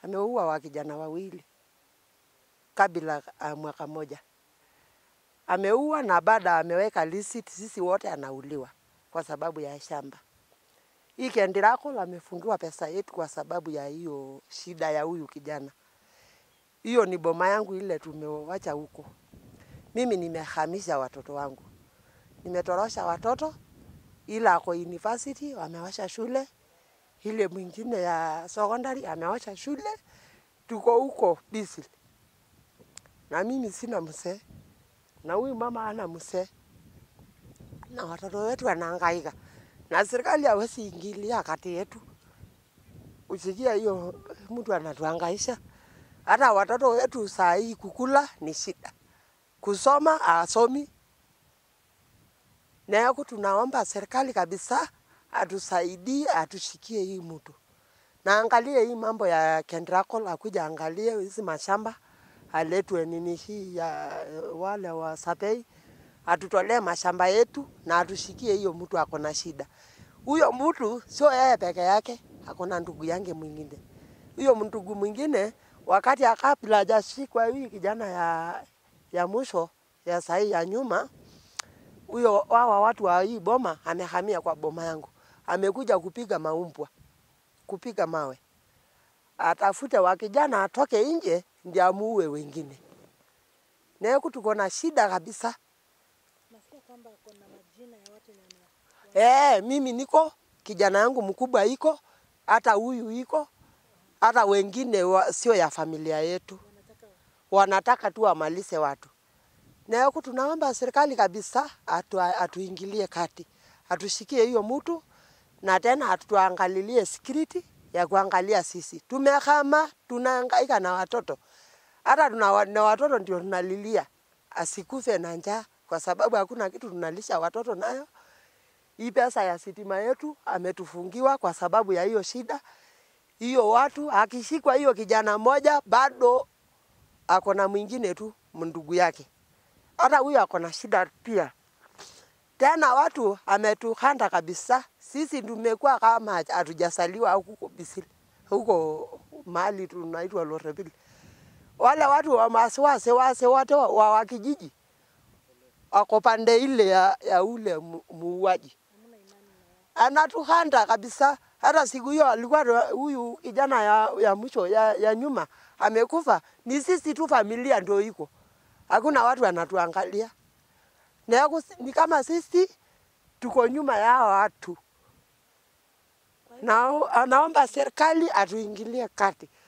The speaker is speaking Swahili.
ameua wa kijana wawili kabla ya mwaka moja. Ameua na baada ameweka receipt, sisi wote anauliwa kwa sababu ya shamba. Hii Kendirakol amefungiwa pesa yetu kwa sababu ya hiyo shida ya huyu kijana. Hiyo ni boma yangu ile tumewacha huko. Mimi nimehamisha watoto wangu, nimetorosha watoto, ila ako university wamewasha shule, ile mwingine ya secondary amewasha shule, tuko huko busy. Na mimi sina mzee, na huyu mama ana mzee, na watoto wetu wanahangaika, na serikali hawezi ingilia kati yetu. Usikia hiyo mtu anatuhangaisha. Hata watoto wetu saa hii kukula ni shida, kusoma asomi. Na yako tunaomba serikali kabisa atusaidie, atushikie hii mtu na angalie hii mambo ya Kendirakol, akuja angalie hizi mashamba, aletwe nini hii ya wale wa Sapei, atutolee mashamba yetu na atushikie hiyo mtu ako na shida. Huyo mtu sio yeye peke yake, ako na ndugu yange mwingine. Huyo ndugu mwingine wakati akabla hajashikwa hii kijana ya, ya mwisho ya sahi ya nyuma, huyo wawa watu wa hii boma amehamia kwa boma yangu, amekuja kupiga maumbwa, kupiga mawe, atafute wa kijana atoke nje ndio amuue wengine. Neku tuko na shida kabisa. Nasikia kwamba kuna majina ya watu wenye wana- Eh, mimi niko kijana yangu mkubwa iko, hata huyu iko, hata wengine wa, sio ya familia yetu, wanataka wanataka tu wamalize watu. Na huku tunaomba serikali kabisa atu, atuingilie kati, atushikie hiyo mtu na tena atuangalilie security ya kuangalia sisi. Tumehama, tunahangaika na watoto, hata tuna, wa- na watoto ndio tunalilia asikufe na njaa, kwa sababu hakuna kitu tunalisha watoto nayo. Hii pesa ya sitima yetu ametufungiwa kwa sababu ya hiyo shida hiyo. Watu akishikwa hiyo kijana mmoja, bado ako na mwingine tu ndugu yake, hata huyo ako na shida pia. Tena watu ametuhanda kabisa, sisi tumekuwa kama hatujasaliwa huko Bisili, huko mahali tunaitwa Lorebil. Wale watu wa masiwase wase wote wa, wa, wa kijiji wako pande ile ya, ya ule mu- muuaji hamna imani na wao. anatuhanda kabisa. Hata siku hiyo alikuwa na huyu kijana ya, ya mwisho ya, ya nyuma amekufa, ni sisi tu familia ndio iko, hakuna watu wanatuangalia na yako, ni kama sisi tuko nyuma ya hawa watu. Na anaomba serikali atuingilie kati,